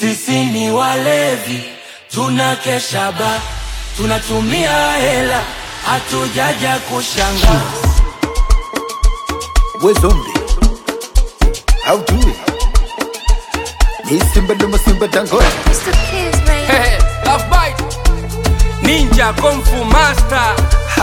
Sisi ni walevi, tunakesha ba, tunatumia hela, hatujaja kushanga. We zombie. How do it? Ni simba luma simba dangote. Mr. Kiss, man. Hey, love bite. Ninja Kung Fu Master.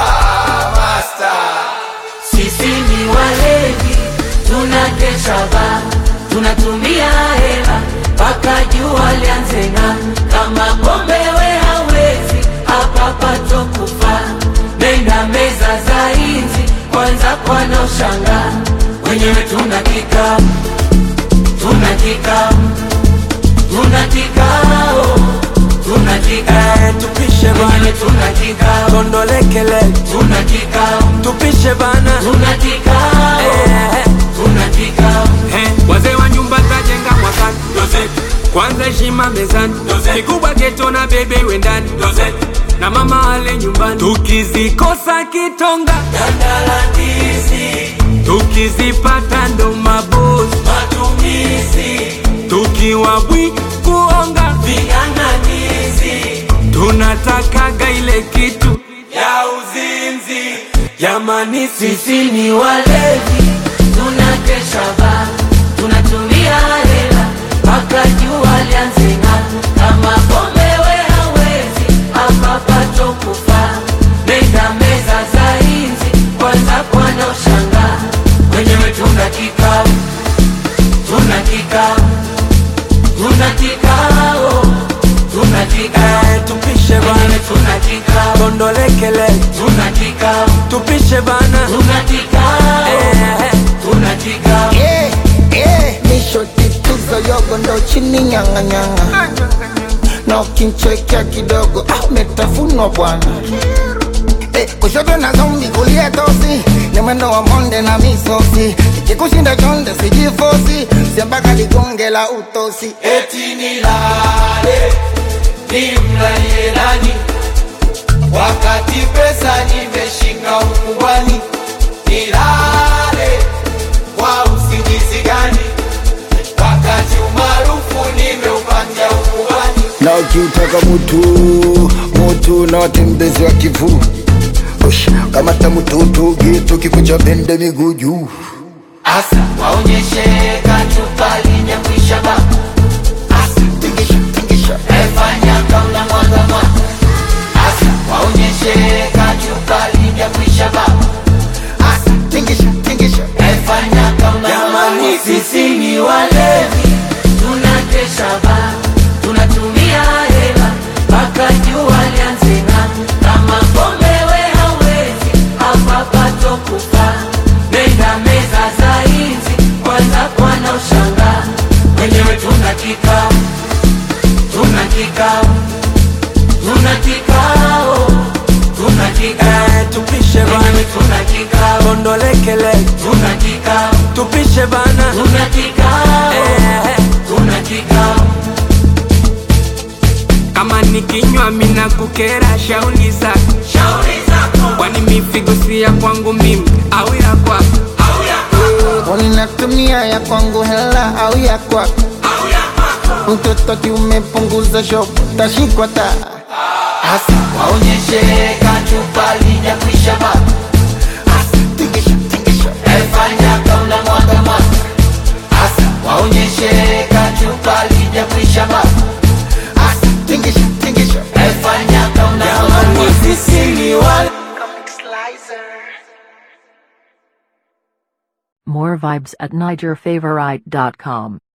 Sisi ni walevi, tunakesha ba, tunatumia hela mpaka jua lianze ng'aa. Kama pombe we hawezi, hapa pato kufa. Nenda meza za inzi, kwanza kwana ushanga. Wenyewe tuna kikao, tuna kikao, tuna kikao, tuna kikao. tupishe bana Wenyewe tuna kikao, tondolekele tuna kikao, tupishe bana tuna kikao, Eh, tuna kikao. eh, wazee wa nyumba tajenga mwakani kwanza heshima mezani kikubwa geto na bebe iwe ndani na mama ale nyumbani tukizikosa kitonga Dandalandizi, tukizipata ndo mabosi matumizi, tukiwa bwi kuonga ving'ang'anizi tunatakaga ile kitu ya uzinzi. jamani sisi Sisi ni walevi, tunakesha ba, tunatumia hela mpaka jua lianze ng'aa. Kama pombe we hawezi, hapa pato kufa. Nenda meza za inzi, kwanza kwana ushanga. Wenyewe tuna kikao, tuna kikao, tuna kikao, tuna kikao. eh, tupishe Wenyewe bana tuna kikao, tondolekele tuna kikao, tupishe bana tuna kikao, eh, tuna kikao. Eh, eh, nishoti tuzo yogo ndo chini nyanga nyanga. Na ukinchekea kidogo ah, umetafunwa bwana. Eh, kushoto na zombi kulia tosi ni mwendo wa monde na misosi ikikushinda chonde sijifosi siambaka ligonge la utosi eti nilale nimlalie nani wakati pesa nimeshika ukubwani nilale kwa usingizi gani wakati umaarufu nimeupatia ukubwani na ukiutaka mutu mutu na watembezi wa kivu Ush, kamata mututu gitu kikucha bende miguu juu asa waonyeshe kachupa linyakwisha ba asa tingisha tingisha efanya kauna mwaga mwaga asa waonyeshe kachupa linyakwisha ba asa tingisha tingisha Efanya kama Jamani, sisi ni walevi, tunakesha ba, tunatumia hela mpaka jua lianze ng'aa. Kama pombe we hawezi, hapa pato kufa. Nenda meza za inzi, kwanza kwana ushanga. Wenyewe tuna kikao, tuna kikao, tuna kikao, tuna kikao. eh, tupishe Wenyewe bana tuna kikao, tondolekele tuna kikao. tupishe bana Tuna kikao, eh, tuna kikao, kama nikinywa mina kukera shauli zako shauri zako kwani mifigo si ya kwangu mimi au ya kwako au ya kwako Unatumia ya kwangu hela au ya kwako au ya kwako, mtoto kiumepunguza shopu tashikwa taa hasa waonyeshe kachupa lijakwisha baba, tingisha tingisha efanya kauna mwaga mwaga, hasa waonyeshe kachupa lijakwisha baba, asa tingisha tingisha efanya kauna mwaga mwaga. Sisi ni wale More vibes at NigerFavorite.com.